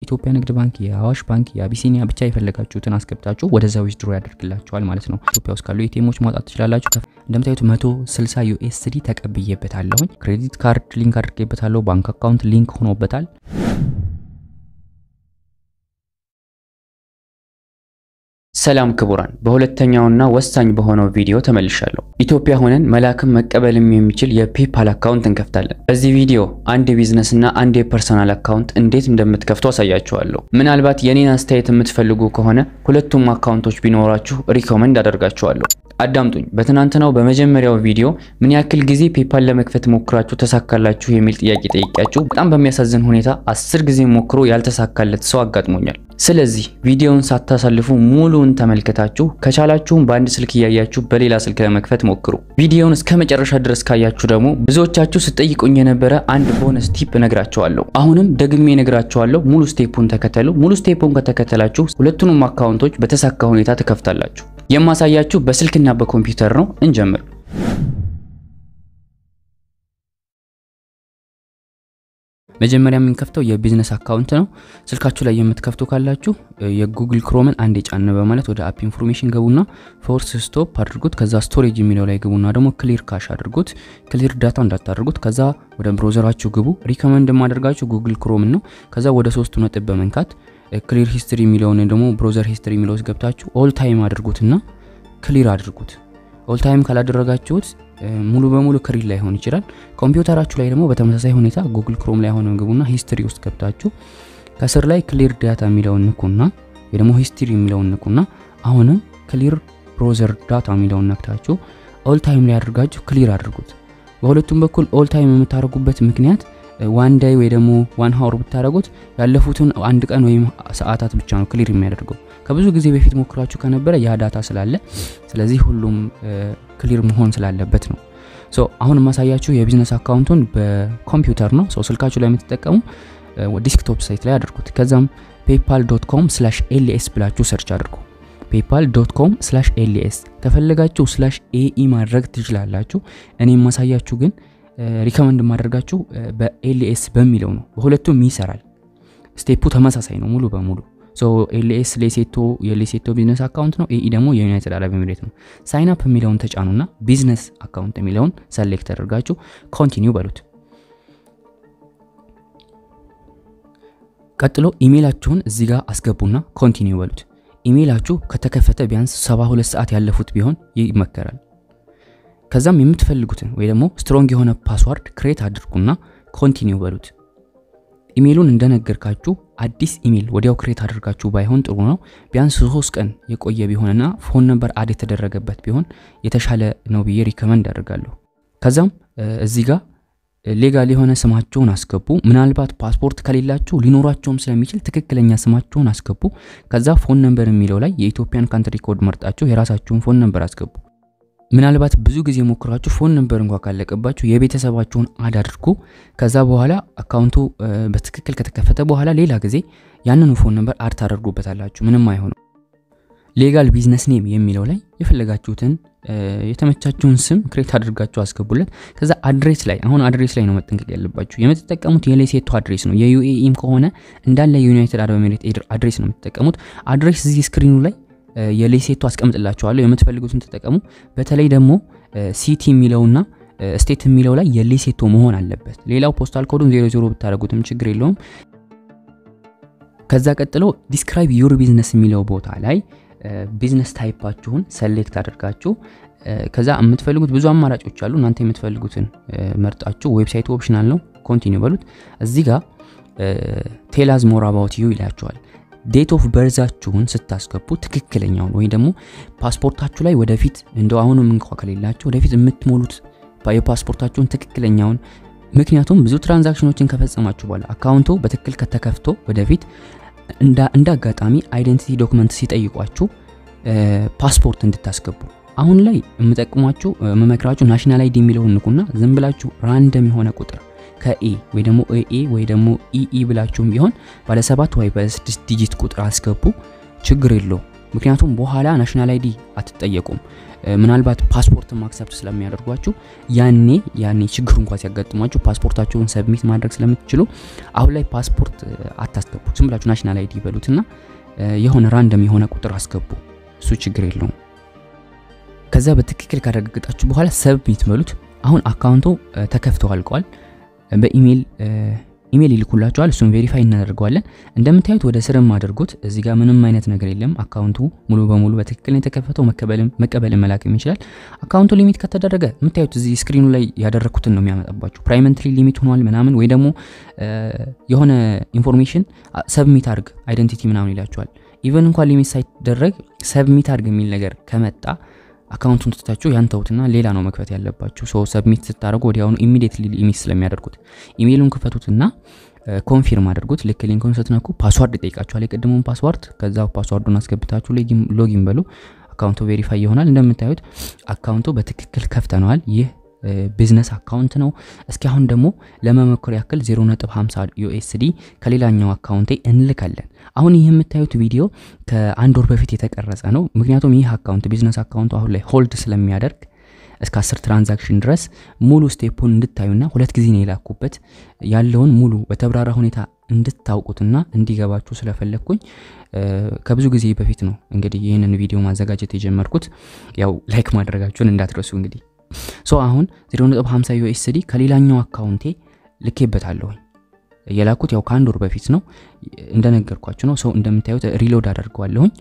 የኢትዮጵያ ንግድ ባንክ፣ የአዋሽ ባንክ፣ የአቢሲኒያ ብቻ የፈለጋችሁትን አስገብታችሁ ወደዛ ዊዝድሮ ያደርግላችኋል ማለት ነው። ኢትዮጵያ ውስጥ ካሉ ኤቲኤሞች ማውጣት ትችላላችሁ። እንደምታዩት 160 ዩኤስዲ ተቀብዬበታለሁኝ። ክሬዲት ካርድ ሊንክ አድርጌበታለሁ። ባንክ አካውንት ሊንክ ሆኖበታል። ሰላም ክቡራን፣ በሁለተኛውና ወሳኝ በሆነው ቪዲዮ ተመልሻለሁ። ኢትዮጵያ ሆነን መላክም መቀበልም የሚችል የፔፓል አካውንት እንከፍታለን። በዚህ ቪዲዮ አንድ የቢዝነስ እና አንድ የፐርሰናል አካውንት እንዴት እንደምትከፍቱ አሳያችኋለሁ። ምናልባት የኔን አስተያየት የምትፈልጉ ከሆነ ሁለቱም አካውንቶች ቢኖራችሁ ሪኮመንድ አደርጋችኋለሁ። አዳምጡኝ። በትናንትናው በመጀመሪያው ቪዲዮ ምን ያክል ጊዜ ፔፓል ለመክፈት ሞክራችሁ ተሳካላችሁ የሚል ጥያቄ ጠይቂያችሁ በጣም በሚያሳዝን ሁኔታ አስር ጊዜ ሞክሮ ያልተሳካለት ሰው አጋጥሞኛል። ስለዚህ ቪዲዮውን ሳታሳልፉ ሙሉውን ተመልከታችሁ ከቻላችሁም በአንድ ስልክ እያያችሁ በሌላ ስልክ ለመክፈት ሞክሩ። ቪዲዮውን እስከ መጨረሻ ድረስ ካያችሁ ደግሞ ብዙዎቻችሁ ስጠይቁኝ የነበረ አንድ ቦነስ ቲፕ እነግራችኋለሁ። አሁንም ደግሜ እነግራችኋለሁ። ሙሉ ስቴፑን ተከተሉ። ሙሉ ስቴፑን ከተከተላችሁ ሁለቱንም አካውንቶች በተሳካ ሁኔታ ትከፍታላችሁ። የማሳያችሁ በስልክና በኮምፒውተር ነው። እንጀምር። መጀመሪያ የምንከፍተው የቢዝነስ አካውንት ነው። ስልካችሁ ላይ የምትከፍቱ ካላችሁ የጉግል ክሮምን አንድ የጫነ በማለት ወደ አፕ ኢንፎርሜሽን ገቡና ፎርስ ስቶፕ አድርጉት። ከዛ ስቶሬጅ የሚለው ላይ ግቡና ደግሞ ክሊር ካሽ አድርጉት። ክሊር ዳታ እንዳታደርጉት። ከዛ ወደ ብሮዘራችሁ ግቡ። ሪከመንድ የማደርጋችሁ ጉግል ክሮምን ነው። ከዛ ወደ ሶስቱ ነጥብ በመንካት ክሊር ሂስትሪ የሚለውን ደግሞ ብሮዘር ሂስትሪ የሚለው ውስጥ ገብታችሁ ኦል ታይም አድርጉትና ክሊር አድርጉት። ኦል ታይም ካላደረጋችሁት ሙሉ በሙሉ ክሊር ላይሆን ይችላል። ኮምፒውተራችሁ ላይ ደግሞ በተመሳሳይ ሁኔታ ጉግል ክሮም ላይ ሆነ ግቡና ሂስትሪ ውስጥ ገብታችሁ ከስር ላይ ክሊር ዳታ የሚለውን ንኩና ወይ ደግሞ ሂስትሪ የሚለውን ንኩና አሁንም ክሊር ብሮዘር ዳታ የሚለውን ነክታችሁ ኦል ታይም ላይ አድርጋችሁ ክሊር አድርጉት። በሁለቱም በኩል ኦል ታይም የምታደርጉበት ምክንያት ዋን ዳይ ወይ ደግሞ ዋን ሀወር ብታደረጉት ያለፉትን አንድ ቀን ወይም ሰዓታት ብቻ ነው ክሊር የሚያደርገው። ከብዙ ጊዜ በፊት ሞክራችሁ ከነበረ ያ ዳታ ስላለ ስለዚህ ሁሉም ክሊር መሆን ስላለበት ነው። ሶ አሁን የማሳያችሁ የቢዝነስ አካውንቱን በኮምፒውተር ነው። ሶ ስልካችሁ ላይ የምትጠቀሙ ዲስክቶፕ ሳይት ላይ አድርጉት። ከዛም ፔፓል ዶት ኮም ስላሽ ኤልኤስ ብላችሁ ሰርች አድርጉ። ፔፓል ዶት ኮም ስላሽ ኤልኤስ ከፈለጋችሁ ስላሽ ኤኢ ማድረግ ትችላላችሁ። እኔ የማሳያችሁ ግን ሪከመንድ የማደርጋችሁ በኤልኤስ በሚለው ነው። በሁለቱም ይሰራል። ስቴፑ ተመሳሳይ ነው ሙሉ በሙሉ ሶ ኤልኤስ ሌሴቶ የሌሴቶ ቢዝነስ አካውንት ነው። ኤኢ ደግሞ የዩናይትድ አረብ ኤሚሬት ነው። ሳይን አፕ የሚለውን ተጫኑና ቢዝነስ አካውንት የሚለውን ሰሌክት አድርጋችሁ ኮንቲኒው በሉት። ቀጥሎ ኢሜይላችሁን እዚህ ጋር አስገቡና ኮንቲኒው በሉት። ኢሜይላችሁ ከተከፈተ ቢያንስ 72 ሰዓት ያለፉት ቢሆን ይመከራል። ከዛም የምትፈልጉትን ወይ ደግሞ ስትሮንግ የሆነ ፓስዋርድ ክሬት አድርጉና ኮንቲኒው በሉት። ኢሜይሉን እንደነገርካችሁ አዲስ ኢሜይል ወዲያው ክሬት አድርጋችሁ ባይሆን ጥሩ ነው። ቢያንስ ሶስት ቀን የቆየ ቢሆንና ፎን ነምበር አድ የተደረገበት ቢሆን የተሻለ ነው ብዬ ሪከመንድ አደርጋለሁ። ከዛም እዚህ ጋር ሌጋል የሆነ ስማቸውን አስገቡ። ምናልባት ፓስፖርት ከሌላችሁ ሊኖራቸውም ስለሚችል ትክክለኛ ስማቸውን አስገቡ። ከዛ ፎን ነምበር የሚለው ላይ የኢትዮጵያን ካንትሪ ኮድ መርጣችሁ የራሳችሁን ፎን ነምበር አስገቡ። ምናልባት ብዙ ጊዜ ሞክራችሁ ፎን ነምበር እንኳ ካለቀባችሁ የቤተሰባችሁን አድ አድርጉ። ከዛ በኋላ አካውንቱ በትክክል ከተከፈተ በኋላ ሌላ ጊዜ ያንኑ ፎን ነምበር አድ ታደርጉበታላችሁ። ምንም አይሆንም። ሌጋል ቢዝነስ ኔም የሚለው ላይ የፈለጋችሁትን የተመቻችሁን ስም ክሬት አድርጋችሁ አስገቡለት። ከዛ አድሬስ ላይ አሁን አድሬስ ላይ ነው መጠንቀቅ ያለባችሁ። የምትጠቀሙት የሌሴቶ አድሬስ ነው። የዩኤኢም ከሆነ እንዳለ የዩናይትድ አረብ ኤሚሬት አድሬስ ነው የምትጠቀሙት። አድሬስ እዚህ ስክሪኑ ላይ የሌሴቶ አስቀምጥላችኋለሁ። የምትፈልጉትን ተጠቀሙ። በተለይ ደግሞ ሲቲ የሚለውና ስቴት የሚለው ላይ የሌሴቶ መሆን አለበት። ሌላው ፖስታል ኮዱን ዜሮ ዜሮ ብታደረጉትም ችግር የለውም። ከዛ ቀጥሎ ዲስክራይብ ዩር ቢዝነስ የሚለው ቦታ ላይ ቢዝነስ ታይፓችሁን ሰሌክት አድርጋችሁ ከዛ የምትፈልጉት ብዙ አማራጮች አሉ። እናንተ የምትፈልጉትን መርጣችሁ ዌብሳይቱ ኦፕሽናል ነው፣ ኮንቲኒው በሉት። እዚህ ጋር ቴላዝ ሞር አባውት ዩ ይላችኋል። ዴት ኦፍ በርዛችሁን ስታስገቡ ትክክለኛውን ወይ ደግሞ ፓስፖርታችሁ ላይ ወደፊት እንደ አሁንም እንኳ ከሌላችሁ ወደፊት የምትሞሉት የፓስፖርታችሁን ትክክለኛውን ምክንያቱም ብዙ ትራንዛክሽኖችን ከፈጸማችሁ በኋላ አካውንቱ በትክክል ከተከፍቶ ወደፊት እንደ አጋጣሚ አይደንቲቲ ዶክመንት ሲጠይቋችሁ ፓስፖርት እንድታስገቡ አሁን ላይ የምጠቅሟችሁ የምመክራችሁ ናሽናል አይዲ የሚለውን ንኩና ዝም ብላችሁ ራንደም የሆነ ቁጥር ከኤ ወይ ደግሞ ኤ ወይ ደግሞ ኢኢ ብላችሁም ቢሆን ባለ ሰባት ወይ ባለ ስድስት ዲጂት ቁጥር አስገቡ። ችግር የለው ምክንያቱም በኋላ ናሽናል አይዲ አትጠየቁም። ምናልባት ፓስፖርት ማክሰፕት ስለሚያደርጓችሁ ያኔ ያኔ ችግሩ እንኳን ሲያጋጥሟችሁ ፓስፖርታችሁን ሰብሚት ማድረግ ስለምትችሉ አሁን ላይ ፓስፖርት አታስገቡት። ዝም ብላችሁ ናሽናል አይዲ ይበሉትና የሆነ ራንደም የሆነ ቁጥር አስገቡ። እሱ ችግር የለውም። ከዛ በትክክል ካረጋገጣችሁ በኋላ ሰብሚት በሉት። አሁን አካውንቱ ተከፍተው አልቀዋል። በኢሜይል ኢሜይል ይልኩላችኋል። እሱን ቬሪፋይ እናደርገዋለን። እንደምታዩት ወደ ስርም አድርጉት። እዚህ ጋር ምንም አይነት ነገር የለም። አካውንቱ ሙሉ በሙሉ በትክክል የተከፈተው መቀበልን መላክም ይችላል። አካውንቱ ሊሚት ከተደረገ የምታዩት እዚህ ስክሪኑ ላይ ያደረግኩትን ነው የሚያመጣባችሁ። ፕራይመንትሊ ሊሚት ሆኗል ምናምን ወይ ደግሞ የሆነ ኢንፎርሜሽን ሰብሚት አድርግ አይደንቲቲ ምናምን ይላችኋል። ኢቨን እንኳን ሊሚት ሳይደረግ ሰብሚት አድርግ የሚል ነገር ከመጣ አካውንቱን ትታችሁ ያን ተውትና ሌላ ነው መክፈት ያለባችሁ። ሶ ሰብሚት ስታደርጉ ወዲያውኑ ኢሚዲየትሊ ሊሚት ስለሚያደርጉት ኢሜይሉን ክፈቱትና ኮንፊርም አድርጉት። ልክ ሊንኩን ስትነኩ ፓስዋርድ ይጠይቃችኋል፣ የቅድሙን ፓስዋርድ። ከዛ ፓስዋርዱን አስገብታችሁ ሎጊን በሉ። አካውንቱ ቬሪፋይ ይሆናል። እንደምታዩት አካውንቱ በትክክል ከፍተነዋል። ይህ ቢዝነስ አካውንት ነው። እስኪ አሁን ደግሞ ለመሞከር ያክል 0.50 ዩኤስዲ ከሌላኛው አካውንቴ እንልካለን። አሁን ይህ የምታዩት ቪዲዮ ከአንድ ወር በፊት የተቀረጸ ነው። ምክንያቱም ይህ አካውንት ቢዝነስ አካውንቱ አሁን ላይ ሆልድ ስለሚያደርግ እስከ 10 ትራንዛክሽን ድረስ ሙሉ ስቴፑን እንድታዩና ሁለት ጊዜ ነው የላኩበት ያለውን ሙሉ በተብራራ ሁኔታ እንድታውቁትና እንዲገባችሁ ስለፈለግኩኝ ከብዙ ጊዜ በፊት ነው እንግዲህ ይህንን ቪዲዮ ማዘጋጀት የጀመርኩት። ያው ላይክ ማድረጋችሁን እንዳትረሱ እንግዲህ ሶ አሁን 0.50 ዩኤስዲ ከሌላኛው አካውንቴ ልኬበታለሁኝ። የላኩት ያው ከአንድ ወር በፊት ነው እንደነገርኳችሁ ነው። ሰው እንደምታዩት ሪሎድ አደርገዋለሁኝ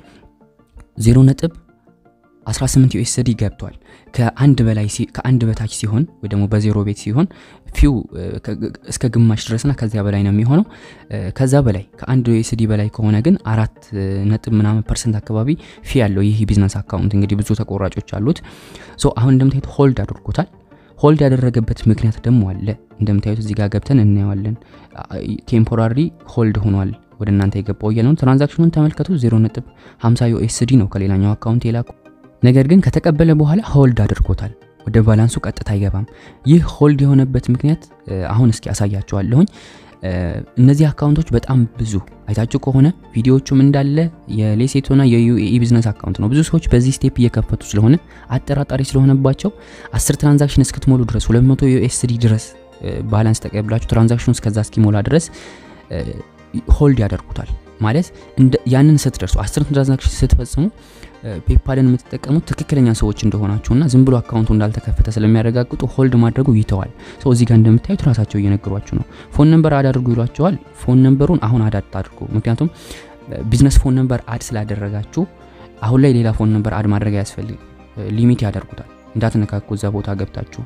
0.18 ዩኤስዲ ገብቷል። ከአንድ በላይ ከአንድ በታች ሲሆን ወይ ደግሞ በዜሮ ቤት ሲሆን ፊው እስከ ግማሽ ድረስና ከዚያ በላይ ነው የሚሆነው። ከዛ በላይ ከአንድ ዩኤስዲ በላይ ከሆነ ግን አራት ነጥብ ምናምን ፐርሰንት አካባቢ ፊ ያለው ይህ ቢዝነስ አካውንት እንግዲህ ብዙ ተቆራጮች አሉት። ሶ አሁን እንደምታዩት ሆልድ አድርጎታል። ሆልድ ያደረገበት ምክንያት ደግሞ አለ። እንደምታዩት እዚህ ጋር ገብተን እናየዋለን። ቴምፖራሪ ሆልድ ሆኗል ወደ እናንተ የገባው እያለ ነው። ትራንዛክሽኑን ተመልከቱ። 0.50 ዩኤስዲ ነው ከሌላኛው አካውንት የላኩ ነገር ግን ከተቀበለ በኋላ ሆልድ አድርጎታል። ወደ ባላንሱ ቀጥታ አይገባም። ይህ ሆልድ የሆነበት ምክንያት አሁን እስኪ አሳያቸዋለሁኝ። እነዚህ አካውንቶች በጣም ብዙ አይታችሁ ከሆነ ቪዲዮዎቹም እንዳለ የሌሴቶና የዩኤኢ ቢዝነስ አካውንት ነው። ብዙ ሰዎች በዚህ ስቴፕ እየከፈቱ ስለሆነ አጠራጣሪ ስለሆነባቸው 10 ትራንዛክሽን እስክትሞሉ ድረስ 200 ዩኤስዲ ድረስ ባላንስ ተቀብላችሁ ትራንዛክሽኑ እስከዛ እስኪሞላ ድረስ ሆልድ ያደርጉታል። ማለት ያንን ስትደርሱ 10 ትራንዛክሽን ስትፈጽሙ ፔፓልን የምትጠቀሙት ትክክለኛ ሰዎች እንደሆናችሁና ዝም ብሎ አካውንቱ እንዳልተከፈተ ስለሚያረጋግጡ ሆልድ ማድረጉ ይተዋል። ሰው እዚህ ጋር እንደምታዩት ራሳቸው እየነገሯችሁ ነው። ፎን ነምበር አድ አድርጉ ይሏቸዋል። ፎን ነምበሩን አሁን አድ አድርጉ። ምክንያቱም ቢዝነስ ፎን ነምበር አድ ስላደረጋችሁ አሁን ላይ ሌላ ፎን ነምበር አድ ማድረግ አያስፈልግ፣ ሊሚት ያደርጉታል። እንዳትነካኩ እዛ ቦታ ገብታችሁ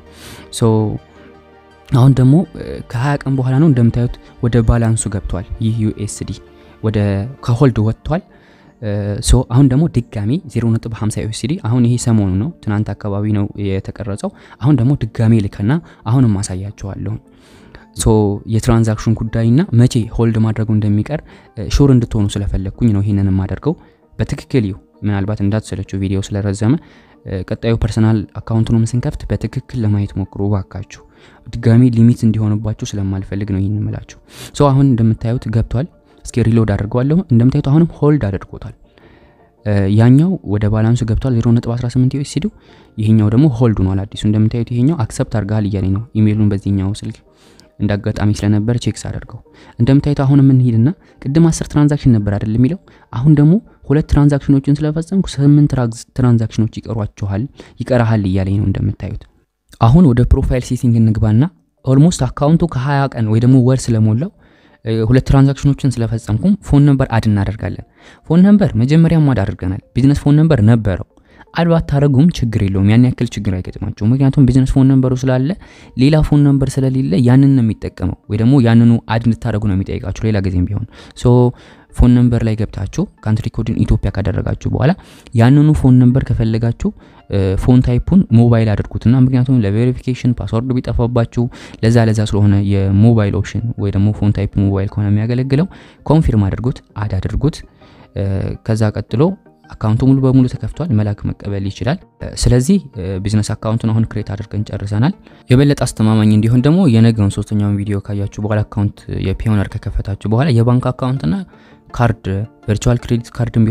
አሁን ደግሞ ከ20 ቀን በኋላ ነው እንደምታዩት ወደ ባላንሱ ገብቷል። ይህ ዩኤስዲ ወደ ከሆልድ ወጥቷል። ሶ አሁን ደግሞ ድጋሚ 0.50 ዩኤስዲ አሁን ይሄ ሰሞኑ ነው፣ ትናንት አካባቢ ነው የተቀረጸው። አሁን ደግሞ ድጋሚ ልከና አሁንም ማሳያቸዋለሁ። ሶ የትራንዛክሽን ጉዳይና መቼ ሆልድ ማድረጉ እንደሚቀር ሹር እንድትሆኑ ስለፈለግኩኝ ነው ይህንን የማደርገው። በትክክል ይሁ ምናልባት እንዳትሰለችው ቪዲዮ ስለረዘመ ቀጣዩ ፐርሰናል አካውንቱንም ስንከፍት በትክክል ለማየት ሞክሩ ባካችሁ። ድጋሚ ሊሚት እንዲሆንባችሁ ስለማልፈልግ ነው ይህን ምላችሁ። ሶ አሁን እንደምታዩት ገብቷል። እስኪ ሪሎድ አድርገዋለሁ። እንደምታዩት አሁንም ሆልድ አድርጎታል። ያኛው ወደ ባላንሱ ገብቷል 0.18 ዩኤስዲ፣ ይሄኛው ደግሞ ሆልድ ሆኗል። አዲሱ እንደምታዩት ይሄኛው አክሰፕት አድርጋል እያለኝ ነው። ኢሜይሉን በዚህኛው ስልክ እንዳጋጣሚ ስለነበር ቼክስ አደርገው። እንደምታዩት አሁን የምንሄድና ቅድም 10 ትራንዛክሽን ነበር አይደል የሚለው አሁን ደግሞ ሁለት ትራንዛክሽኖችን ስለፈጸምኩ ስምንት ትራንዛክሽኖች ይቀሯችኋል ይቀራሃል እያለኝ ነው እንደምታዩት። አሁን ወደ ፕሮፋይል ሴቲንግ እንግባና ኦልሞስት አካውንቱ ከ20 ቀን ወይ ደግሞ ወር ስለሞላው ሁለት ትራንዛክሽኖችን ስለፈጸምኩም ፎን ነምበር አድ እናደርጋለን። ፎን ነምበር መጀመሪያም አድ አድርገናል። ቢዝነስ ፎን ነምበር ነበረው። አድ ባታረጉም ችግር የለውም። ያን ያክል ችግር አይገጥማቸው። ምክንያቱም ቢዝነስ ፎን ነምበሩ ስላለ ሌላ ፎን ነምበር ስለሌለ ያንን ነው የሚጠቀመው፣ ወይ ደግሞ ያንኑ አድ እንድታደረጉ ነው የሚጠይቃችሁ ሌላ ጊዜም ቢሆን ሶ ፎን ነምበር ላይ ገብታችሁ ካንትሪ ኮድን ኢትዮጵያ ካደረጋችሁ በኋላ ያንኑ ፎን ነምበር ከፈለጋችሁ ፎን ታይፑን ሞባይል አድርጉትና ምክንያቱም ለቬሪፊኬሽን ፓስወርድ ቢጠፋባችሁ ለዛ ለዛ ስለሆነ የሞባይል ኦፕሽን ወይ ደግሞ ፎን ታይፕ ሞባይል ከሆነ የሚያገለግለው ኮንፊርም አድርጉት፣ አድ አድርጉት። ከዛ ቀጥሎ አካውንቱ ሙሉ በሙሉ ተከፍቷል። መላክ መቀበል ይችላል። ስለዚህ ቢዝነስ አካውንቱን አሁን ክሬት አድርገን ጨርሰናል። የበለጠ አስተማማኝ እንዲሆን ደግሞ የነገውን ሶስተኛውን ቪዲዮ ካያችሁ በኋላ አካውንት የፒዮነር ከከፈታችሁ በኋላ የባንክ አካውንትና ካርድ ቨርቹዋል ክሬዲት ካርድም ቢሆን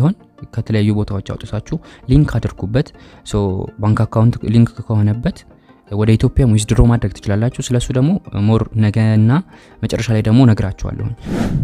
ከተለያዩ ቦታዎች አውጥታችሁ ሊንክ አድርጉበት። ሶ ባንክ አካውንት ሊንክ ከሆነበት ወደ ኢትዮጵያ ዊዝድሮ ማድረግ ትችላላችሁ። ስለሱ ደግሞ ሞር ነገና መጨረሻ ላይ ደግሞ ነግራችኋለሁኝ።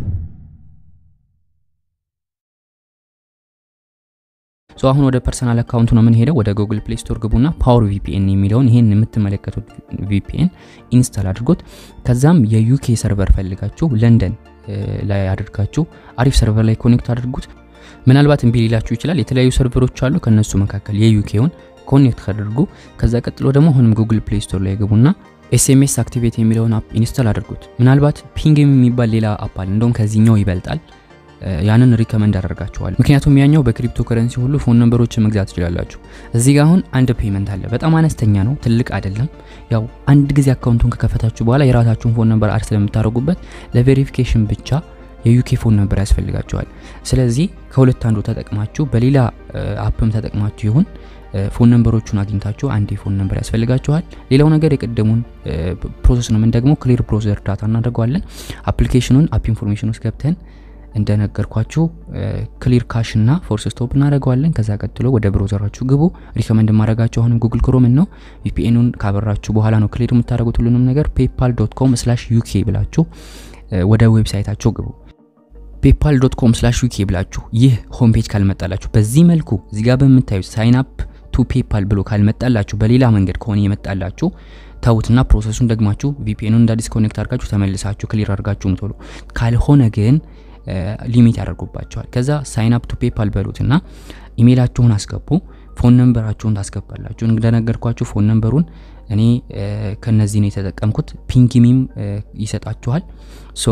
ሶ አሁን ወደ ፐርሰናል አካውንቱ ነው የምንሄደው። ወደ ጉግል ፕሌይ ስቶር ግቡና ፓወር ቪፒኤን የሚለውን ይሄን የምትመለከቱት ቪፒኤን ኢንስታል አድርጎት ከዛም የዩኬ ሰርቨር ፈልጋችሁ ለንደን ላይ አድርጋችሁ አሪፍ ሰርቨር ላይ ኮኔክት አድርጉት። ምናልባት እምቢ ሊላችሁ ይችላል። የተለያዩ ሰርቨሮች አሉ። ከነሱ መካከል የዩኬውን ኮኔክት ካደርጉ ከዛ ቀጥሎ ደግሞ አሁንም ጉግል ፕሌይ ስቶር ላይ ግቡና ኤስኤምኤስ አክቲቬት የሚለውን አፕ ኢንስታል አድርጉት። ምናልባት ፒንግ የሚባል ሌላ አፕ አለ፣ እንደውም ከዚህኛው ይበልጣል። ያንን ሪከመንድ አደርጋችኋል። ምክንያቱም ያኛው በክሪፕቶ ከረንሲ ሁሉ ፎን ነምበሮችን መግዛት ትችላላችሁ። እዚህ ጋር አሁን አንድ ፔመንት አለ፣ በጣም አነስተኛ ነው፣ ትልቅ አይደለም። ያው አንድ ጊዜ አካውንቱን ከከፈታችሁ በኋላ የራሳችሁን ፎን ነምበር አድ ስለምታደርጉበት ለቬሪፊኬሽን ብቻ የዩኬ ፎን ነምበር ያስፈልጋችኋል። ስለዚህ ከሁለት አንዱ ተጠቅማችሁ በሌላ አፕም ተጠቅማችሁ ይሁን ፎን ነምበሮቹን አግኝታችሁ አንድ የፎን ነምበር ያስፈልጋችኋል። ሌላው ነገር የቀደሙን ፕሮሰስ ነው። ምን ደግሞ ክሊር ብሮዘር ዳታ እናደርገዋለን። አፕሊኬሽኑን አፕ ኢንፎርሜሽን ውስጥ ገብተን እንደነገርኳችሁ ክሊር ካሽ እና ፎርስ ስቶፕ እናደርገዋለን። ከዛ ቀጥሎ ወደ ብሮዘራችሁ ግቡ። ሪከመንድ ማድረጋችሁ አሁንም ጉግል ክሮምን ነው። ቪፒኤኑን ካበራችሁ በኋላ ነው ክሊር የምታደርጉት ሁሉንም ነገር። ፔፓል ዶት ኮም ስላሽ ዩኬ ብላችሁ ወደ ዌብሳይታቸው ግቡ። ፔፓል ዶት ኮም ስላሽ ዩኬ ብላችሁ ይህ ሆም ፔጅ ካልመጣላችሁ በዚህ መልኩ እዚህ ጋር በምታዩት ሳይን አፕ ቱ ፔፓል ብሎ ካልመጣላችሁ በሌላ መንገድ ከሆነ የመጣላችሁ ተውትና ፕሮሰሱን ደግማችሁ ቪፒኤኑን እንደ አዲስ ኮኔክት አድርጋችሁ ተመልሳችሁ ክሊር አድርጋችሁ ምትሉ። ካልሆነ ግን ሊሚት ያደርጉባቸዋል። ከዛ ሳይን አፕ ቱ ፔፓል በሉትና ኢሜይላችሁን አስገቡ። ፎን ነምበራችሁን ታስገባላችሁ። እንደነገርኳችሁ ፎን ነምበሩን እኔ ከነዚህ ነው የተጠቀምኩት። ፒንግሚም ይሰጣችኋል። ሶ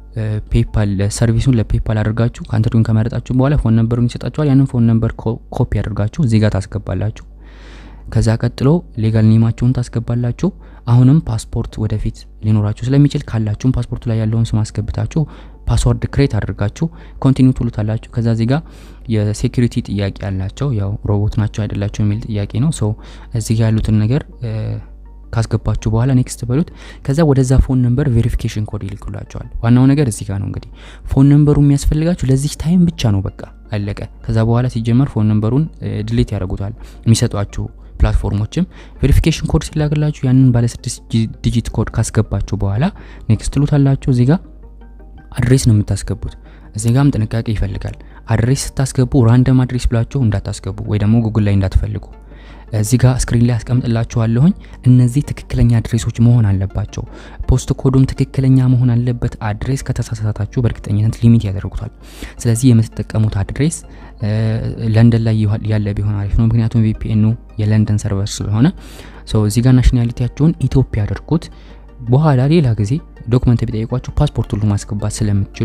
ፔፓል ሰርቪሱን ለፔፓል አድርጋችሁ ካንትሪውን ከመረጣችሁ በኋላ ፎን ነምበሩን ይሰጣችኋል። ያንን ፎን ነምበር ኮፒ አድርጋችሁ እዚህ ጋር ታስገባላችሁ። ከዛ ቀጥሎ ሌጋል ኔማችሁን ታስገባላችሁ። አሁንም ፓስፖርት ወደፊት ሊኖራችሁ ስለሚችል ካላችሁም ፓስፖርቱ ላይ ያለውን ስም አስገብታችሁ ፓስወርድ ክሬት አድርጋችሁ ኮንቲኒው ትሉታላችሁ። ከዛ እዚህ ጋር የሴኩሪቲ ጥያቄ ያላቸው ያው ሮቦት ናቸው አይደላቸው የሚል ጥያቄ ነው። ሶ እዚህ ጋር ያሉትን ነገር ካስገባችሁ በኋላ ኔክስት በሉት። ከዛ ወደዛ ፎን ነምበር ቬሪፊኬሽን ኮድ ይልኩላቸዋል። ዋናው ነገር እዚህ ጋር ነው እንግዲህ ፎን ነምበሩ የሚያስፈልጋችሁ ለዚህ ታይም ብቻ ነው። በቃ አለቀ። ከዛ በኋላ ሲጀመር ፎን ነምበሩን ድሌት ያደርጉታል የሚሰጧችሁ ፕላትፎርሞችም ቬሪፊኬሽን ኮድ ሲላክላችሁ ያንን ባለ ስድስት ዲጂት ኮድ ካስገባችሁ በኋላ ኔክስት ትሉታላችሁ። እዚህ ጋር አድሬስ ነው የምታስገቡት። እዚህ ጋም ጥንቃቄ ይፈልጋል። አድሬስ ስታስገቡ ራንደም አድሬስ ብላችሁ እንዳታስገቡ ወይ ደግሞ ጉግል ላይ እንዳትፈልጉ። እዚህ ጋር ስክሪን ላይ አስቀምጥላችኋለሁኝ። እነዚህ ትክክለኛ አድሬሶች መሆን አለባቸው። ፖስት ኮዱም ትክክለኛ መሆን አለበት። አድሬስ ከተሳሳታችሁ በእርግጠኝነት ሊሚት ያደርጉታል። ስለዚህ የምትጠቀሙት አድሬስ ለንደን ላይ ያለ ቢሆን አሪፍ ነው። ምክንያቱም ቪፒኤኑ የለንደን ሰርቨር ስለሆነ እዚህ ጋር ናሽናሊቲያችሁን ኢትዮጵያ አድርጉት። በኋላ ሌላ ጊዜ ዶክመንት ቢጠይቋችሁ ፓስፖርት ሁሉ ማስገባት ስለምትችሉ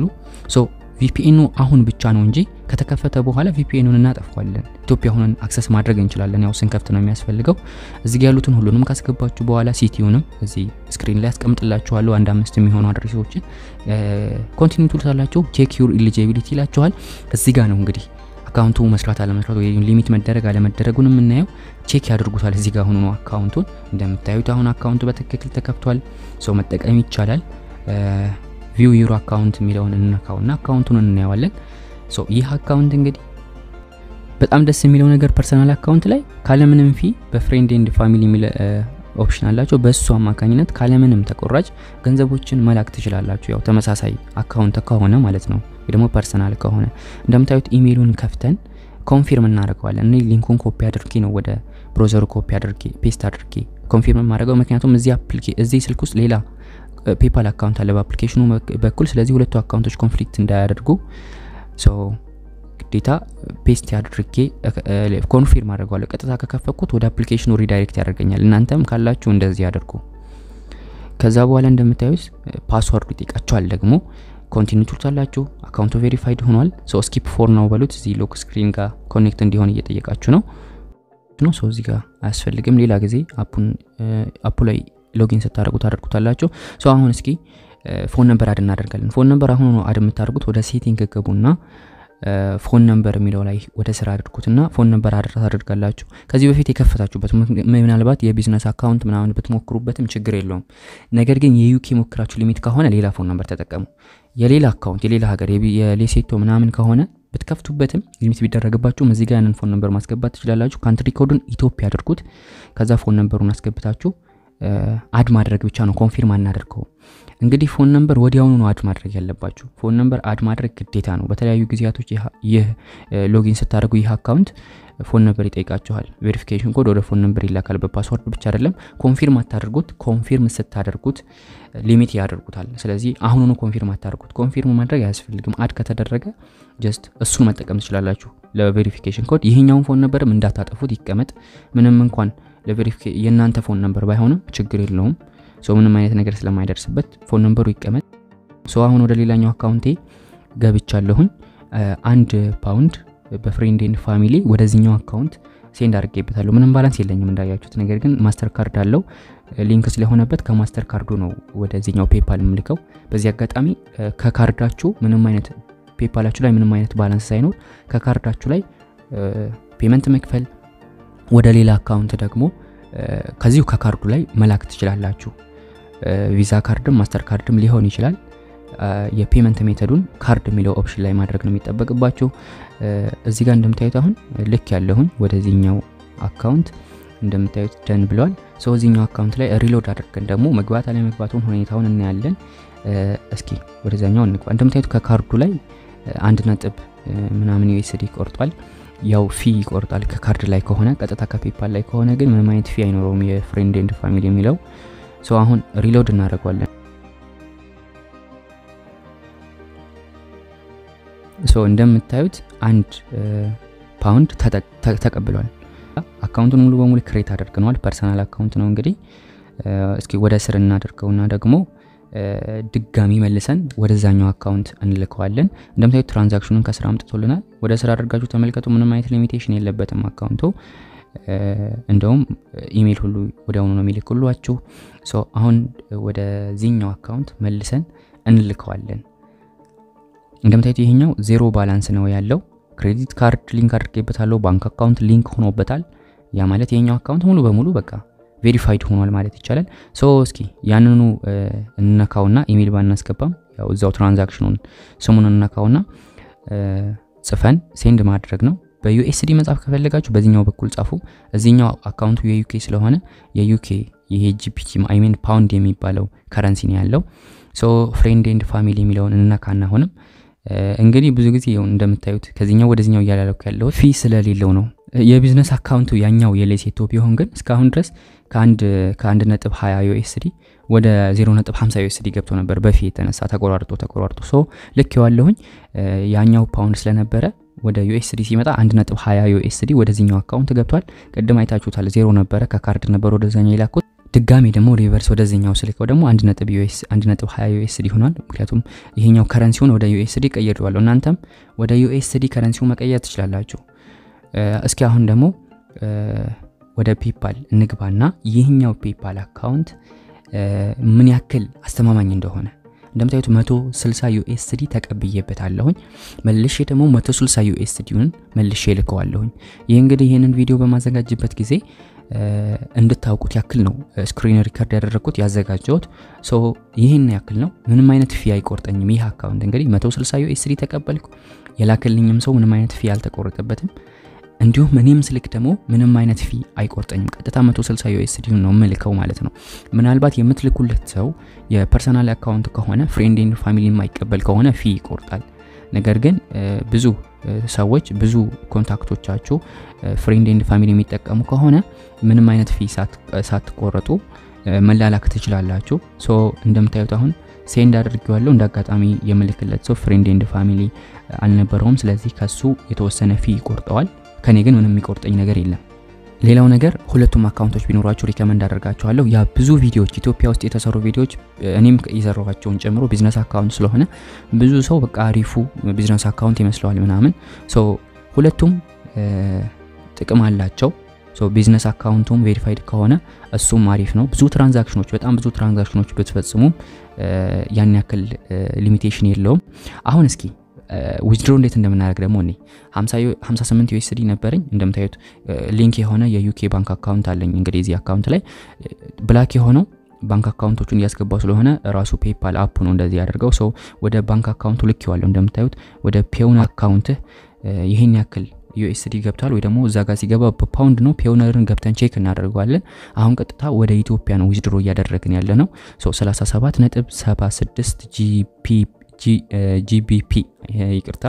ቪፒኤኑ አሁን ብቻ ነው እንጂ ከተከፈተ በኋላ ቪፒኤኑን እናጠፋዋለን። ኢትዮጵያ ሆነን አክሰስ ማድረግ እንችላለን። ያው ስንከፍት ነው የሚያስፈልገው። እዚህ ጋር ያሉትን ሁሉንም ካስገባችሁ በኋላ ሲቲውንም እዚህ ስክሪን ላይ አስቀምጥላችኋለሁ። አንድ አምስት የሚሆኑ አድሬሶችን ኮንቲኒው ትሉታላችሁ። ቼክ ዩር ኢሊጂቢሊቲ ይላችኋል። እዚህ ጋር ነው እንግዲህ አካውንቱ መስራት አለመስራት ወይ ሊሚት መደረግ አለመደረጉን የምናየው ቼክ ያደርጉታል። እዚህ ጋር ሆኖ ነው አካውንቱን እንደምታዩት አሁን አካውንቱ በትክክል ተከፍቷል። ሰው መጠቀም ይቻላል። ቪው ዩሮ አካውንት የሚለውን እንነካውና አካውንቱን እናየዋለን። ሶ ይህ አካውንት እንግዲህ በጣም ደስ የሚለው ነገር ፐርሰናል አካውንት ላይ ካለምንም ፊ በፍሬንድ ኤንድ ፋሚሊ የሚል ኦፕሽን አላቸው። በእሱ አማካኝነት ካለምንም ተቆራጭ ገንዘቦችን መላክ ትችላላችሁ። ያው ተመሳሳይ አካውንት ከሆነ ማለት ነው፣ ወይ ደግሞ ፐርሰናል ከሆነ እንደምታዩት ኢሜይሉን ከፍተን ኮንፊርም እናደርገዋለን። እኔ ሊንኩን ኮፒ አድርጌ ነው ወደ ብሮዘሩ ኮፒ አድርጌ ፔስት አድርጌ ኮንፊርም የማደርገው ምክንያቱም እዚህ አፕሊኬ እዚህ ስልክ ውስጥ ሌላ ፔፓል አካውንት አለ በአፕሊኬሽኑ በኩል ስለዚህ ሁለቱ አካውንቶች ኮንፍሊክት እንዳያደርጉ ግዴታ ፔስት አድርጌ ኮንፊርም አድርገዋለሁ። ቀጥታ ከከፈኩት ወደ አፕሊኬሽኑ ሪዳይሬክት ያደርገኛል። እናንተም ካላችሁ እንደዚህ ያደርጉ። ከዛ በኋላ እንደምታዩት ፓስወርድ ይጠይቃችኋል። ደግሞ ኮንቲኒ ትሉታላችሁ። አካውንቱ ቬሪፋይድ ሆኗል። ሶ ስኪፕ ፎር ነው በሉት። እዚህ ሎክ ስክሪን ጋር ኮኔክት እንዲሆን እየጠየቃችሁ ነው ነው ሰው እዚህ ጋር አያስፈልግም። ሌላ ጊዜ አፑ ላይ ሎጊን ስታደርጉ ታደርጉታላችሁ። ሶ አሁን እስኪ ፎን ነምበር አድ እናደርጋለን። ፎን ነምበር አሁን ነው አድ የምታደርጉት። ወደ ሴቲንግ ገቡና ፎን ነምበር የሚለው ላይ ወደ ስራ አድርጉትና ፎን ነምበር አድራ ታደርጋላችሁ። ከዚህ በፊት የከፈታችሁበት ምናልባት የቢዝነስ አካውንት ምናምን ብትሞክሩበትም ችግር የለውም። ነገር ግን የዩኬ ሞክራችሁ ሊሚት ከሆነ ሌላ ፎን ነምበር ተጠቀሙ። የሌላ አካውንት የሌላ ሀገር የሌሴቶ ምናምን ከሆነ ብትከፍቱበትም ሊሚት ቢደረግባችሁም እዚህ ጋር ያንን ፎን ነምበር ማስገባት ትችላላችሁ። ካንትሪ ኮዱን ኢትዮጵያ አድርጉት። ከዛ ፎን ነምበሩን አስገብታችሁ አድ ማድረግ ብቻ ነው፣ ኮንፊርም አናደርገውም። እንግዲህ ፎን ነምበር ወዲያውኑ ነው አድ ማድረግ ያለባችሁ። ፎን ነምበር አድ ማድረግ ግዴታ ነው። በተለያዩ ጊዜያቶች ይህ ሎጊን ስታደርጉ ይህ አካውንት ፎን ነምበር ይጠይቃችኋል። ቬሪፊኬሽን ኮድ ወደ ፎን ነምበር ይላካል። በፓስወርድ ብቻ አይደለም። ኮንፊርም አታደርጉት። ኮንፊርም ስታደርጉት ሊሚት ያደርጉታል። ስለዚህ አሁኑኑ ኮንፊርም አታደርጉት። ኮንፊርም ማድረግ አያስፈልግም። አድ ከተደረገ ጀስት እሱን መጠቀም ትችላላችሁ ለቬሪፊኬሽን ኮድ። ይህኛውን ፎን ነምበርም እንዳታጠፉት ይቀመጥ። ምንም እንኳን የእናንተ ፎን ነምበር ባይሆንም ችግር የለውም። ሰው ምንም አይነት ነገር ስለማይደርስበት ፎን ነምበሩ ይቀመጥ። ሰው አሁን ወደ ሌላኛው አካውንቴ ገብቻለሁኝ። አንድ ፓውንድ በፍሬንድ ኤንድ ፋሚሊ ወደዚህኛው አካውንት ሴንድ አድርጌበታለሁ። ምንም ባላንስ የለኝም እንዳያችሁት። ነገር ግን ማስተር ካርድ አለው ሊንክ ስለሆነበት ከማስተር ካርዱ ነው ወደዚህኛው ፔፓል የምልከው። በዚህ አጋጣሚ ከካርዳችሁ ምንም አይነት ፔፓላችሁ ላይ ምንም አይነት ባላንስ ሳይኖር ከካርዳችሁ ላይ ፔመንት መክፈል ወደ ሌላ አካውንት ደግሞ ከዚሁ ከካርዱ ላይ መላክ ትችላላችሁ። ቪዛ ካርድም ማስተር ካርድም ሊሆን ይችላል። የፔመንት ሜተዱን ካርድ የሚለው ኦፕሽን ላይ ማድረግ ነው የሚጠበቅባችሁ። እዚህ ጋር እንደምታዩት አሁን ልክ ያለሁኝ ወደዚህኛው አካውንት እንደምታዩት ደን ብለዋል። ሰው እዚህኛው አካውንት ላይ ሪሎድ አድርገን ደግሞ መግባት አለመግባቱን ሁኔታውን እናያለን። እስኪ ወደዛኛው እንግባ። እንደምታዩት ከካርዱ ላይ አንድ ነጥብ ምናምን ዩኤስዲ ቆርጧል። ያው ፊ ይቆርጣል ከካርድ ላይ ከሆነ ቀጥታ ከፔፓል ላይ ከሆነ ግን ምንም አይነት ፊ አይኖረውም። የፍሬንድ ኤንድ ፋሚሊ የሚለው ሰው አሁን ሪሎድ እናደርገዋለን። ሶ እንደምታዩት አንድ ፓውንድ ተቀብሏል። አካውንቱን ሙሉ በሙሉ ክሬት አድርገነዋል። ፐርሰናል አካውንት ነው እንግዲህ። እስኪ ወደ ስር እናደርገውና ደግሞ ድጋሚ መልሰን ወደዛኛው አካውንት እንልከዋለን። እንደምታዩት ትራንዛክሽኑን ከስራ አምጥቶልናል። ወደ ስራ አድርጋችሁ ተመልከቱ። ምንም አይነት ሊሚቴሽን የለበትም አካውንቱ። እንደውም ኢሜይል ሁሉ ወዲያውኑ ነው የሚልክሏችሁ። አሁን ወደዚህኛው አካውንት መልሰን እንልከዋለን። እንደምታዩት ይሄኛው ዜሮ ባላንስ ነው ያለው። ክሬዲት ካርድ ሊንክ አድርጌበታለሁ። ባንክ አካውንት ሊንክ ሆኖበታል። ያ ማለት ይሄኛው አካውንት ሙሉ በሙሉ በቃ ቬሪፋይድ ሆኗል ማለት ይቻላል። ሶ እስኪ ያንኑ እንነካውና ኢሜይል ባናስገባም ያው እዛው ትራንዛክሽኑን ስሙን እንነካውና ጽፈን ሴንድ ማድረግ ነው። በዩኤስዲ መጻፍ ከፈለጋችሁ በዚህኛው በኩል ጻፉ። እዚህኛው አካውንቱ የዩኬ ስለሆነ የዩኬ ይሄ ጂፒቲ አይሜን ፓውንድ የሚባለው ከረንሲ ነው ያለው። ሶ ፍሬንድ ኤንድ ፋሚሊ የሚለውን እንነካና አሁንም እንግዲህ ብዙ ጊዜ እንደምታዩት ከዚህኛው ወደዚህኛው እያላለኩ ያለው ፊ ስለሌለው ነው። የቢዝነስ አካውንቱ ያኛው የሌሴቶ ቢሆን ግን እስካሁን ድረስ ከአንድ ከአንድ ነጥብ 20 ዩኤስዲ ወደ 0 ነጥብ 50 ዩኤስዲ ገብቶ ነበር በፊ የተነሳ ተቆራርጦ ተቆራርጦ ሶ ልክ የዋለሁኝ ያኛው ፓውንድ ስለነበረ ወደ ዩኤስዲ ሲመጣ 1.20 ዩኤስዲ ወደዚህኛው አካውንት ገብቷል። ቅድም አይታችሁታል። ዜሮ ነበረ ከካርድ ነበር ወደዛኛው የላኩት። ድጋሚ ደግሞ ሪቨርስ ወደዚህኛው ስልከው ደግሞ 1.20 ዩኤስዲ ሆኗል። ምክንያቱም ይሄኛው ከረንሲውን ወደ ዩኤስዲ ቀይሬዋለሁ። እናንተም ወደ ዩኤስዲ ከረንሲውን መቀየር ትችላላችሁ። እስኪ አሁን ደግሞ ወደ ፔፓል እንግባና ይህኛው ፔፓል አካውንት ምን ያክል አስተማማኝ እንደሆነ እንደምታዩት 160 ዩኤስዲ ተቀብዬበታለሁኝ። መልሼ ደግሞ 160 ዩኤስዲውን መልሼ ልከዋለሁኝ። ይህ እንግዲህ ይህንን ቪዲዮ በማዘጋጅበት ጊዜ እንድታውቁት ያክል ነው ስክሪን ሪከርድ ያደረግኩት ያዘጋጀሁት። ሶ ይህን ያክል ነው። ምንም አይነት ፊ አይቆርጠኝም። ይህ አካውንት እንግዲህ 160 ዩኤስዲ ተቀበልኩ። የላክልኝም ሰው ምንም አይነት ፊ አልተቆረጠበትም። እንዲሁም እኔም ስልክ ደግሞ ምንም አይነት ፊ አይቆርጠኝም። ቀጥታ 160 ዩኤስዲ ነው የምልከው ማለት ነው። ምናልባት የምትልኩለት ሰው የፐርሰናል አካውንት ከሆነ ፍሬንድ ኤንድ ፋሚሊ የማይቀበል ከሆነ ፊ ይቆርጣል። ነገር ግን ብዙ ሰዎች ብዙ ኮንታክቶቻችሁ ፍሬንድ ኤንድ ፋሚሊ የሚጠቀሙ ከሆነ ምንም አይነት ፊ ሳትቆረጡ መላላክ ትችላላችሁ። ሶ እንደምታዩት አሁን ሴንድ አድርጌዋለሁ። እንደ አጋጣሚ የምልክለት ሰው ፍሬንድ ኤንድ ፋሚሊ አልነበረውም። ስለዚህ ከሱ የተወሰነ ፊ ይቆርጠዋል። ከኔ ግን ምንም የሚቆርጠኝ ነገር የለም። ሌላው ነገር ሁለቱም አካውንቶች ቢኖራችሁ ሪከመንድ አደርጋችኋለሁ። ያ ብዙ ቪዲዮዎች ኢትዮጵያ ውስጥ የተሰሩ ቪዲዮዎች እኔም የሰራኋቸውን ጨምሮ ቢዝነስ አካውንት ስለሆነ ብዙ ሰው በቃ አሪፉ ቢዝነስ አካውንት ይመስለዋል ምናምን። ሶ ሁለቱም ጥቅም አላቸው። ሶ ቢዝነስ አካውንቱም ቬሪፋይድ ከሆነ እሱም አሪፍ ነው። ብዙ ትራንዛክሽኖች በጣም ብዙ ትራንዛክሽኖች ብትፈጽሙም ያን ያክል ሊሚቴሽን የለውም። አሁን እስኪ ዊዝድሮ እንዴት እንደምናደርግ ደግሞ እኔ 58 ዩኤስዲ ነበረኝ። እንደምታዩት ሊንክ የሆነ የዩኬ ባንክ አካውንት አለኝ። እንግዲህ እዚህ አካውንት ላይ ብላክ የሆነው ባንክ አካውንቶቹን እያስገባው ስለሆነ ራሱ ፔፓል አፕ ነው እንደዚህ ያደርገው። ሰው ወደ ባንክ አካውንቱ ልክ ይዋለሁ እንደምታዩት ወደ ፔውን አካውንትህ ይህን ያክል ዩኤስዲ ገብቷል ወይ ደግሞ እዛ ጋር ሲገባ በፓውንድ ነው። ፔውነርን ገብተን ቼክ እናደርገዋለን። አሁን ቀጥታ ወደ ኢትዮጵያ ነው ዊዝድሮ እያደረግን ያለ ነው። 37 ነጥብ 76 ጂቢፒ ይቅርታ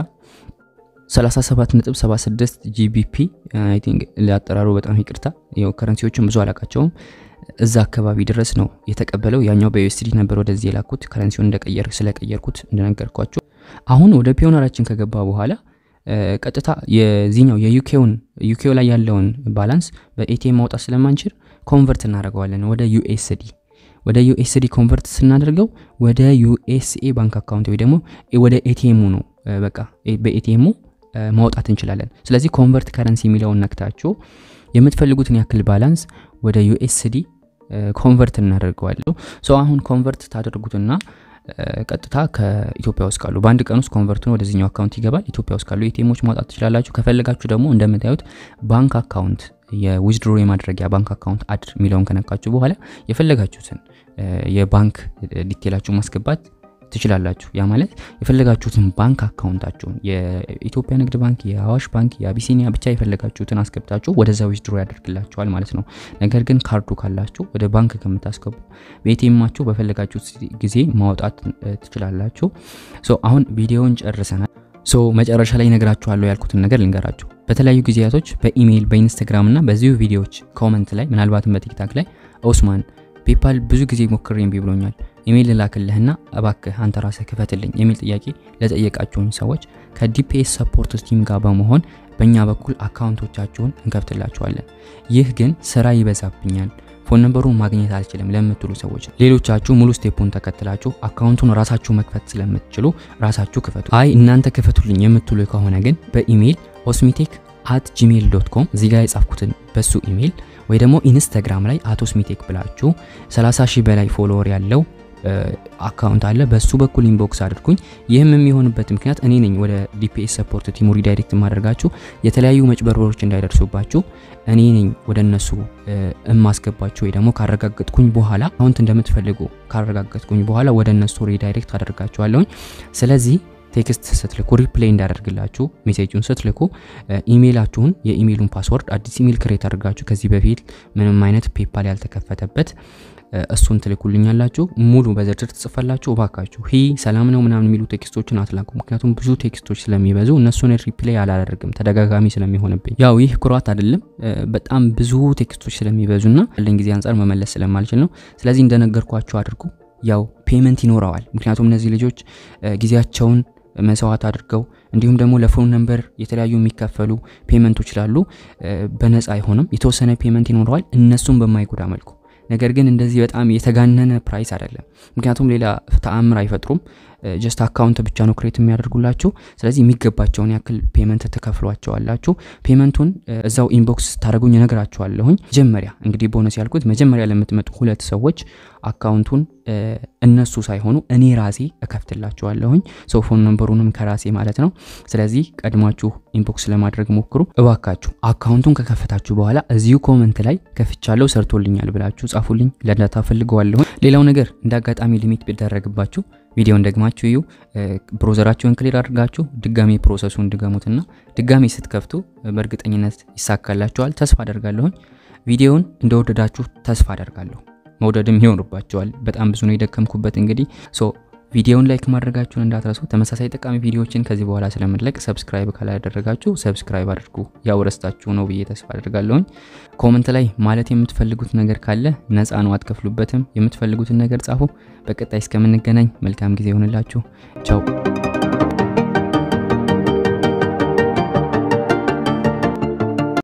37.76 ጂቢፒ አይ ቲንክ ለአጠራሩ በጣም ይቅርታ። ያው ከረንሲዎችን ብዙ አላቃቸውም። እዛ አካባቢ ድረስ ነው የተቀበለው። ያኛው በዩኤስዲ ነበር ወደዚህ የላኩት ከረንሲውን እንደቀየር ስለቀየርኩት እንደነገርኳቸው። አሁን ወደ ፒዮነራችን ከገባ በኋላ ቀጥታ የዚህኛው የዩኬውን ዩኬው ላይ ያለውን ባላንስ በኤቲኤም ማውጣት ስለማንችል ኮንቨርት እናደርገዋለን ወደ ዩኤስዲ ወደ ዩኤስዲ ኮንቨርት ስናደርገው ወደ ዩኤስኤ ባንክ አካውንት ወይ ደግሞ ወደ ኤቲኤሙ ነው በቃ በኤቲኤሙ ማውጣት እንችላለን። ስለዚህ ኮንቨርት ከረንሲ የሚለውን ነክታችሁ የምትፈልጉትን ያክል ባላንስ ወደ ዩኤስዲ ኮንቨርት እናደርገዋለሁ። ሶ አሁን ኮንቨርት ታደርጉትና ቀጥታ ከኢትዮጵያ ውስጥ ካሉ በአንድ ቀን ውስጥ ኮንቨርቱን ወደዚህኛው አካውንት ይገባል። ኢትዮጵያ ውስጥ ካሉ ኤቲኤሞች ማውጣት ትችላላችሁ። ከፈለጋችሁ ደግሞ እንደምታዩት ባንክ አካውንት የዊዝድሮ የማድረጊያ ባንክ አካውንት አድ የሚለውን ከነካችሁ በኋላ የፈለጋችሁትን የባንክ ዲቴላችሁ ማስገባት ትችላላችሁ። ያ ማለት የፈለጋችሁትን ባንክ አካውንታችሁን የኢትዮጵያ ንግድ ባንክ፣ የአዋሽ ባንክ፣ የአቢሲኒያ ብቻ የፈለጋችሁትን አስገብታችሁ ወደዛ ዊዝድሮ ያደርግላችኋል ማለት ነው። ነገር ግን ካርዱ ካላችሁ ወደ ባንክ ከምታስገቡ በኤቲኤማችሁ በፈለጋችሁት ጊዜ ማውጣት ትችላላችሁ። ሶ አሁን ቪዲዮውን ጨርሰናል። ሶ መጨረሻ ላይ ነግራችኋለሁ ያልኩትን ነገር ልንገራችሁ። በተለያዩ ጊዜያቶች በኢሜይል በኢንስታግራም እና በዚሁ ቪዲዮዎች ኮመንት ላይ ምናልባትም በቲክታክ ላይ ኦስማን ፔፓል ብዙ ጊዜ ሞክሬ እምቢ ብሎኛል ኢሜይል ልላክልህና እባክህ አንተ ራስህ ክፈትልኝ የሚል ጥያቄ ለጠየቃችሁኝ ሰዎች ከዲፒኤስ ሰፖርት ቲም ጋር በመሆን በእኛ በኩል አካውንቶቻችሁን እንከፍትላችኋለን። ይህ ግን ስራ ይበዛብኛል፣ ፎን ነምበሩን ማግኘት አልችልም ለምትሉ ሰዎች ሌሎቻችሁ ሙሉ ስቴፑን ተከትላችሁ አካውንቱን ራሳችሁ መክፈት ስለምትችሉ ራሳችሁ ክፈቱ። አይ እናንተ ክፈቱልኝ የምትሉ ከሆነ ግን በኢሜይል ኦስሚቴክ አት ጂሜል ዶት ኮም እዚህ ጋር የጻፍኩትን በሱ ኢሜይል ወይ ደግሞ ኢንስታግራም ላይ አቶ ስሚቴክ ብላችሁ 30 ሺህ በላይ ፎሎወር ያለው አካውንት አለ። በሱ በኩል ኢንቦክስ አድርጉኝ። ይህም የሚሆንበት ምክንያት እኔ ነኝ ወደ ዲፒኤስ ሰፖርት ቲሙ ሪዳይሬክት ማድረጋችሁ የተለያዩ መጭበርበሮች እንዳይደርሱባችሁ እኔ ነኝ ወደ እነሱ እማስገባችሁ ወይ ደግሞ ካረጋገጥኩኝ በኋላ አካውንት እንደምትፈልጉ ካረጋገጥኩኝ በኋላ ወደ እነሱ ሪዳይሬክት አደርጋችኋለሁኝ። ስለዚህ ቴክስት ስትልኩ ሪፕሌይ እንዳደርግላችሁ ሜሴጁን ስትልኩ ኢሜይላችሁን የኢሜይሉን ፓስወርድ አዲስ ኢሜይል ክሬት አድርጋችሁ ከዚህ በፊት ምንም አይነት ፔፓል ያልተከፈተበት እሱን ትልኩልኛላችሁ። ሙሉ በዝርዝር ትጽፋላችሁ። እባካችሁ ሂ ሰላም ነው ምናምን የሚሉ ቴክስቶችን አትላኩ። ምክንያቱም ብዙ ቴክስቶች ስለሚበዙ እነሱን ሪፕሌይ አላደርግም ተደጋጋሚ ስለሚሆንብኝ። ያው ይህ ኩራት አይደለም፣ በጣም ብዙ ቴክስቶች ስለሚበዙና ያለኝ ጊዜ አንጻር መመለስ ስለማልችል ነው። ስለዚህ እንደነገርኳችሁ አድርጉ። ያው ፔመንት ይኖረዋል። ምክንያቱም እነዚህ ልጆች ጊዜያቸውን መስዋዕት አድርገው እንዲሁም ደግሞ ለፎን ነምበር የተለያዩ የሚከፈሉ ፔመንቶች ስላሉ በነፃ አይሆንም። የተወሰነ ፔመንት ይኖረዋል እነሱን በማይጎዳ መልኩ ነገር ግን እንደዚህ በጣም የተጋነነ ፕራይስ አይደለም። ምክንያቱም ሌላ ተአምር አይፈጥሩም። ጀስት አካውንት ብቻ ነው ክሬት የሚያደርጉላችሁ። ስለዚህ የሚገባቸውን ያክል ፔመንት ትከፍሏቸዋላችሁ። ፔመንቱን እዛው ኢንቦክስ ታደረጉኝ እነግራችኋለሁኝ። መጀመሪያ እንግዲህ ቦነስ ያልኩት መጀመሪያ ለምትመጡ ሁለት ሰዎች አካውንቱን እነሱ ሳይሆኑ እኔ ራሴ እከፍትላችኋለሁኝ። ሰው ፎን ነምበሩንም ከራሴ ማለት ነው። ስለዚህ ቀድማችሁ ኢንቦክስ ለማድረግ ሞክሩ እባካችሁ። አካውንቱን ከከፈታችሁ በኋላ እዚሁ ኮመንት ላይ ከፍቻለሁ ሰርቶልኛል ብላችሁ ጻፉልኝ። ለዳታ ፈልገዋለሁኝ። ሌላው ነገር እንደ አጋጣሚ ሊሚት ቢደረግባችሁ ቪዲዮን ደግማችሁ እዩ። ብሮዘራችሁን ክሊር አድርጋችሁ ድጋሚ ፕሮሰሱን ድገሙትና ድጋሚ ስትከፍቱ በእርግጠኝነት ይሳካላችኋል ተስፋ አደርጋለሁኝ። ቪዲዮውን እንደወደዳችሁ ተስፋ አደርጋለሁ። መውደድም ይሆንባቸዋል። በጣም ብዙ ነው የደከምኩበት። እንግዲህ ሶ ቪዲዮውን ላይክ ማድረጋችሁን እንዳትረሱ። ተመሳሳይ ጠቃሚ ቪዲዮዎችን ከዚህ በኋላ ስለምንለቅ ሰብስክራይብ ካላደረጋችሁ ሰብስክራይብ አድርጉ። ያው ረስታችሁ ነው ብዬ ተስፋ አድርጋለሁኝ። ኮመንት ላይ ማለት የምትፈልጉት ነገር ካለ ነፃ ነው፣ አትከፍሉበትም። የምትፈልጉትን ነገር ጻፉ። በቀጣይ እስከምንገናኝ መልካም ጊዜ ይሆንላችሁ። ቻው